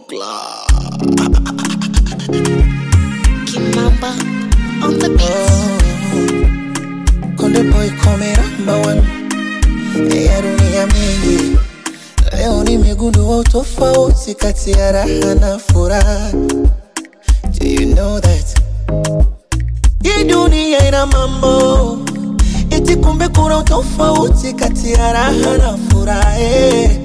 Buckler. Kimamba on the beat. Konde boy come number one ya dunia mingi. Leo nimegundua utofauti kati ya raha na furaha. Do you know that? Hii dunia ina mambo eti, kumbe kuna utofauti kati ya raha na furaha. eh.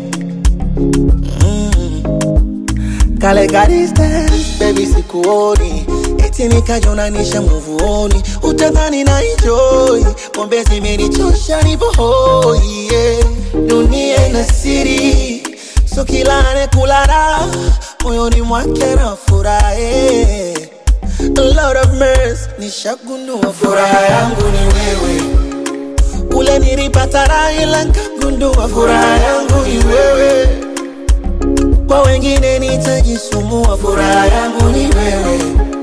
Kale ka distance, baby sikuoni eti nikajonanisha muvuoni utadhani na enjoy pombe zimenichosha nipo hoi yeah. dunia ina siri so kila anekula moyoni mwake na furahe Lord of mercy nishagundua furaha yangu ni wewe ule nilipata raha ila nkagundua furaha yangu ni wewe kwa wengine nitajisumbua, furaha yangu ni wewe.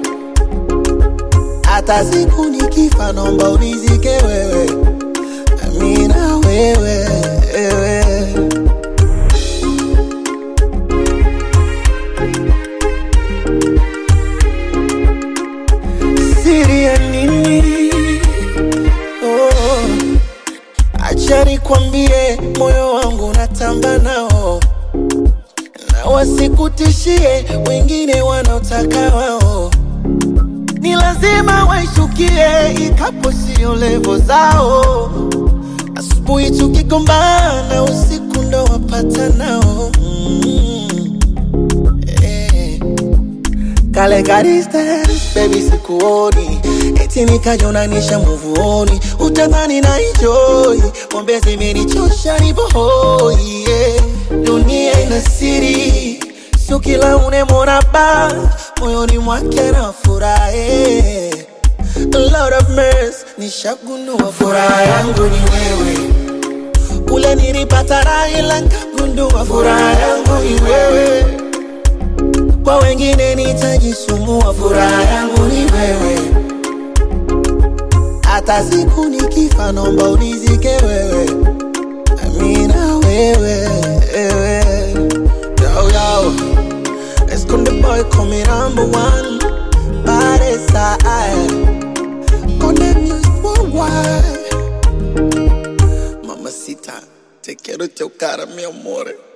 Hata siku nikifa, naomba unizike wewe, amina wewe, wewe. Siri ya nini? Oh, acha nikwambie, moyo wangu natamba nao na wasikutishie wengine wanaotaka wao, ni lazima waishukie, ikapo sio levo zao. Asubuhi tukigombana, usiku ndo wapata nao mm. eh. Kale ka distance, baby sikuoni eti nikajonanisha muvuoni utadhani na enjoy pombe zimenichosha nipo hoi yeah. dunia ina siri sio kila unemwona ba moyoni mwake na furahe Lord of mercy nishagundua furaha yangu ni wewe ule nilipata raha ila nkagundua furaha yangu ni wewe kwa wengine nitajisumbua, furaha yangu ni wewe. Hata siku nikifa, naomba unizike wewe, amina wewe, wewe. Yo, yo. Esconde boy come number one Pare side Conde music worldwide Mamacita, te quiero chocar, mi amore